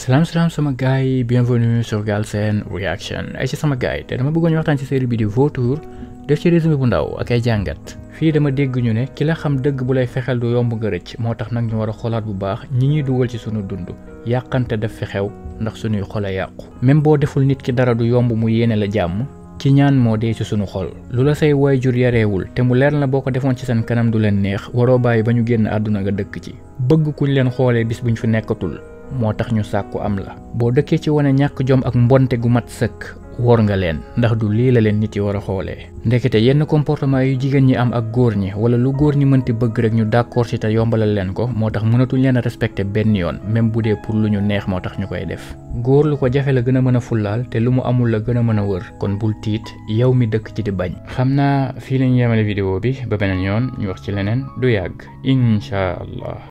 salaam salaam sama gars yi bienvenue sur Galsen Reaction ay ci sama gars yi te dama bëggoon ñu waxtaan ci série bi di Vautour def ci résumé bu ndaw ak ay jàngat fii dama dégg ñu ne ki la xam dëgg bu lay fexeel du yomb nga rëcc moo tax nag ñu war a xoolaat bu baax ñi ñuy dugal ci sunu dund yàqante def fi xew ndax sunuy xol a yàqu même boo deful nit ki dara du yomb mu yéene la jàmm ci ñaan moo dee ci sunu xol lu la say waajur yareewul te mu leer na boo ko defoon ci seen kanam du leen neex waroo bàyyi ba ñu génn àdduna nga dëkk ci bëgg kuñ leen xoolee bis buñ fi nekkatul moo tax ñu sàkku am la boo dëkkee ci wane ñàkk jom ak mbonte gu mat sëkk wor nga leen ndax du lii la leen nit yi war a xoolee ndekete yenn comportement yu jigéen ñi am ak góor ñi wala lu góor ñi mënti bëgg rek ñu d'accord ci te yombalal leen ko moo tax mënatuñ leen a respecté benn yoon même bu dee pour lu ñu neex moo tax ñu koy def góor lu ko jafe la gën a mën a fullaal te lu mu amul la gën a mën a wër kon bul tiit yow mi dëkk ci di bañ xam naa fii lañu yemale vidéo bi ba beneen yoon ñu wax ci leneen du yàgg incha allah